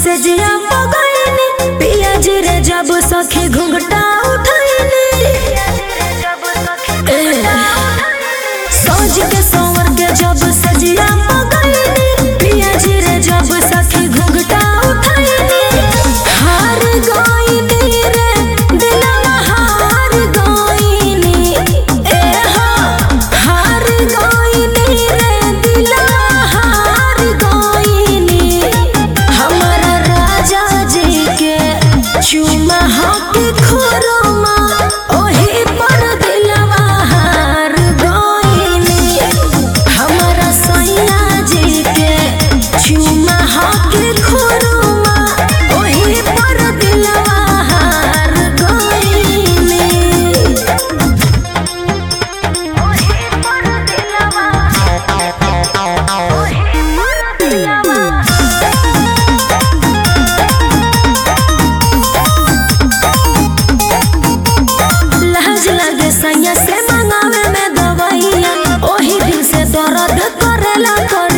से जिया पगैनी पिया जी रे जब सखी घुंघटा उठैनी ए, सज के संवर के जब से जिया पगैनी पिया जी रे जब सखी घुंघटा उठैनी हार गईनी रे दिलवा हार गईनी ए हो हार गईनी रे दिलवा हार गईनी हमारा राजा जी के चुमा हाथी खोरमा ओही पर दिलवा हार गईनी हमारा सैया जी के चुमा हाथी खोरमा ओही पर दिलवा हार गईनी ओही पर दिलवा ओही पर दिलवा लहज लगे सैया से मंगावे में दवाइया ओही दिन से दर्द करेला कर